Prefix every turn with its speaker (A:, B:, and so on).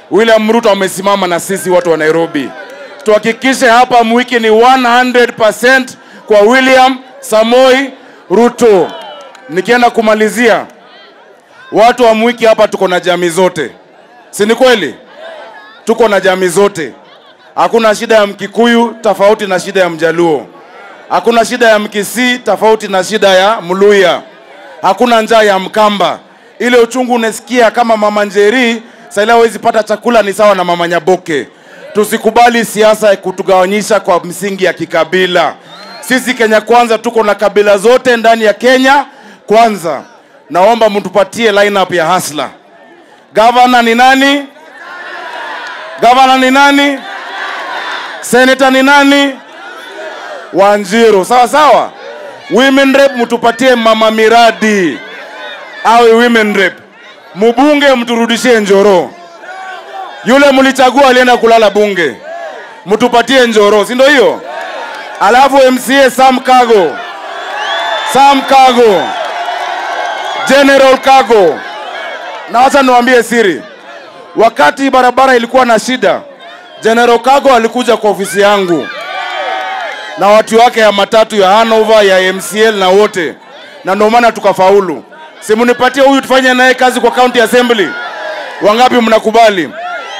A: William Ruto amesimama na sisi watu wa Nairobi. Tuhakikishe hapa Mwiki ni 100% kwa William Samoi Ruto. Nikienda kumalizia, watu wa Mwiki hapa tuko na jamii zote, si ni kweli? Tuko na jamii zote, hakuna shida ya Mkikuyu tofauti na shida ya Mjaluo, hakuna shida ya Mkisii tofauti na shida ya Mluya, hakuna njaa ya Mkamba. Ile uchungu unasikia kama mama Njeri sasa hawezi pata chakula ni sawa na mama Nyaboke. Tusikubali siasa ya kutugawanyisha kwa msingi ya kikabila. Sisi Kenya Kwanza tuko na kabila zote ndani ya Kenya Kwanza. Naomba mtupatie lineup ya hasla. Gavana ni nani? Gavana ni nani? Senator ni nani? Wanjiru. Sawa sawa. Women rep mtupatie mama miradi awe women rep. Mbunge mturudishie Njoro. Yule mlichagua alienda kulala bunge, mtupatie Njoro, si ndio hiyo? Alafu MCA Sam Kago, Sam Kago, General Kago. Na wacha niwaambie siri, wakati barabara ilikuwa na shida, General Kago alikuja kwa ofisi yangu na watu wake ya matatu ya Hanover ya MCL na wote, na ndio maana tukafaulu. Simunipatie huyu tufanye naye kazi kwa county assembly. Wangapi mnakubali?